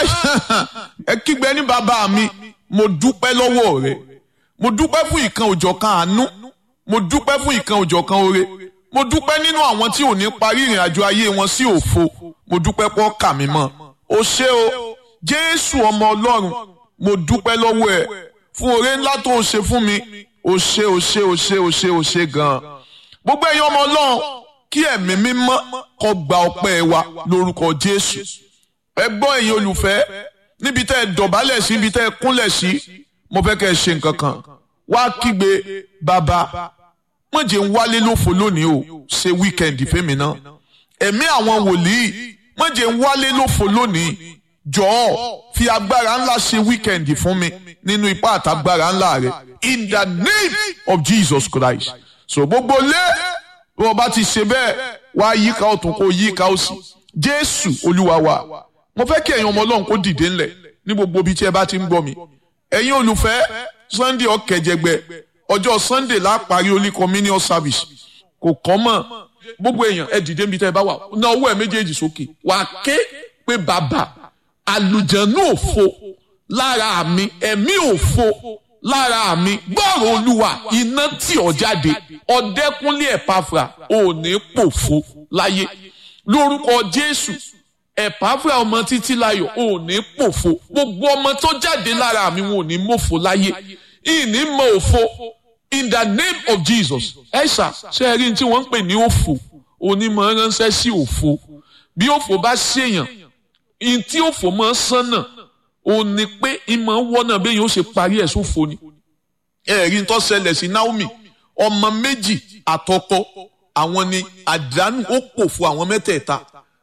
ẹ kígbe ní bàbá mi mo dúpẹ́ lọ́wọ́ rẹ mo dúpẹ́ fún ìkan òjọ̀kan àánú mo dúpẹ́ fún ìkan òjọ̀kan oore mo dúpẹ́ nínú àwọn tí ò ní parí ìrìn àjò ayé wọn sí òfo mo dúpẹ́ pọ́ kà mí mọ́ o ṣé o jésù ọmọ ọlọ́run mo dúpẹ́ lọ́wọ́ ẹ fún oore ńlá tó o ṣe fún mi o ṣé o ṣé o ṣé o ṣé o ṣé gan-an gbogbo ẹ̀yin ọmọ ọlọ́run kí ẹ̀mí mímọ́ kó gba ọpẹ́ wa lórúkọ jésù ẹ gbọ́ ẹ̀yin olùfẹ́ níbi tẹ́ ẹ dọ̀bálẹ̀ sí níbi tẹ́ ẹ kúnlẹ̀ sí mo fẹ́ kẹ́ ẹ ṣe nǹkan kan wá kígbe bàbá wọ́n jẹ́ ń wálé lófo lónìí o ṣe wíkẹ́ndì fẹ́mi náà ẹ̀mí àwọn wòlíì wọ́n jẹ́ ń wálé lófo lónìí jọ̀ọ́ fi agbára ńlá ṣe wíkẹ́ndì fún mi nínú ipá àtagbára ńlá rẹ in the name of Jesus Christ so gbogbo lé bí wọ́n bá ti ṣe bẹ́ẹ̀ wá yíká ọ̀tún kó yíká òsì Jésù Olúwa wa mo fẹ́ kí ẹ̀yin ọmọ Ọlọ́run kó dìde ńlẹ̀ ní gbogbo ibi tí ẹ bá ti ń gbọ́ mi ẹ̀yin olùfẹ́ Sunday ọ̀kẹ́jẹgbẹ́ ọjọ́ Sunday la parí Holy Communion service kò kọ́ mọ̀ gbogbo èèyàn ẹ dìde níbi tẹ́ ẹ bá wà ná ọwọ́ ẹ méjèèjì sókè wà á ké pé bàbá àlùjànnú òfo lára mi ẹ̀mí òfo lára mi gbọ́rọ̀ olúwa iná tí ọ jáde ọ̀dẹ́kúnlé ẹ̀páfra ò ní pòfo láyé lórúkọ Jésù ẹ̀páfra ọmọ títí láyọ̀ ò ní pòfo gbogbo ọmọ tó jáde lára mi wọn ò ní mòfo láyé ìní mọ òfo in the name of Jesus ẹ̀ṣà ṣe é rí ní tí wọ́n ń pè ní òfo onímọ̀ ránṣẹ́ sí òfo bí òfo bá ṣèyàn in tí òfò máa ń sánà ò ní pé ìmọ̀ wọ́nà bẹ́ẹ̀ yóò ṣe parí ẹ̀ sófo ni. ẹ̀rí tó ṣẹlẹ̀ sí Naomi ọmọ méjì àtọkọ àwọn ni àdánù ó pò fún àwọn mẹ́tẹ̀ẹ̀ta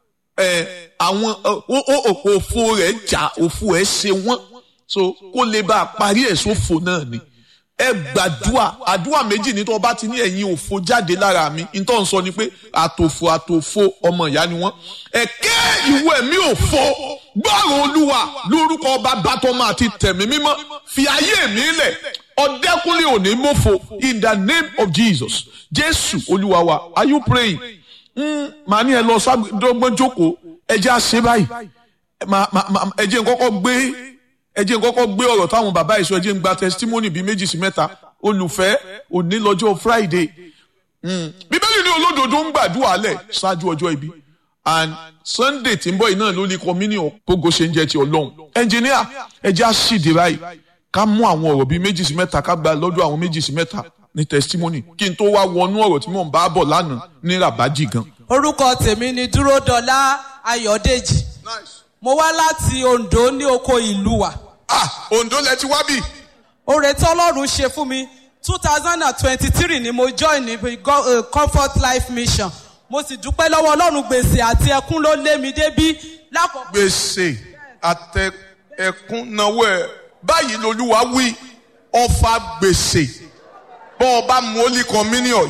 àwọn òfò rẹ̀ jà òfò ẹ̀ ṣe wọ́n so kó lè bá a parí ẹ̀ sófo náà ni ẹ gbàdúà àdúà méjì ní tó bá ti ní ẹ̀yin òfo jáde lára mi ní tó ń sọ ni pé àtòfò àtòfò ọmọ ìyá ni wọ́n ẹ̀kẹ́ ìwé mi òfo gbọ́rọ̀ olúwa lórúkọ bàbá tọmọ àti tẹ̀mí mímọ́ fi ayé mi lẹ̀ ọ̀dẹ́kúnlé òní mọ́fo in the name of Jesus jésù olúwa wa are you praying màá ní ẹ lọ sábẹ́dọ́gbọ́n jókòó ẹ jẹ́ àṣẹ báyìí ẹ jẹ́ nkọ́kọ́ gbé ẹ jẹ́ nkọ́kọ́ gbé ọ̀rọ̀ táwọn bàbá ìṣó ẹ jẹ́ ń gba testimony bíi méjì sí mẹ́ta olùfẹ́ òní lọ́jọ́ Friday bíbélì ní olódodo ń gbàdúrà lẹ̀ ṣáájú ọjọ́ ibi and Sunday tí ń bọ̀ iná ló ní communion gbogbo ṣe ń jẹ́ ti ọlọ́run engineer ẹ jẹ́ àṣìdè báyìí ká mú àwọn ọ̀rọ̀ bíi méjì sí mẹ́ta ká gba lọ́dọ̀ àwọn méjì sí mẹ́ta ní testimony kí n tó wá wọnú ọ̀rọ̀ tí mò ń bá bọ̀ lánàá ní rabaji gan. orúkọ tèmi ni dúródọlá ayọ̀dèjì mo wá láti Oǹdó ní oko ìlú wa. ah Oǹdó lẹ ti wá bì. oore tí Ọlọ́run ṣe fún mi two thousand and twenty-three ni mo join ní uh, Comfort Life Mission mo sì dúpẹ́ lọ́wọ́ Ọlọ́run gbèsè àti ẹkún ló lé mi débí lákòókò. gbèsè àtẹ ẹkún náwó ẹ báyìí lolúwa wí ọfà gbèsè bọ́ọ̀ bá mú Holy Communion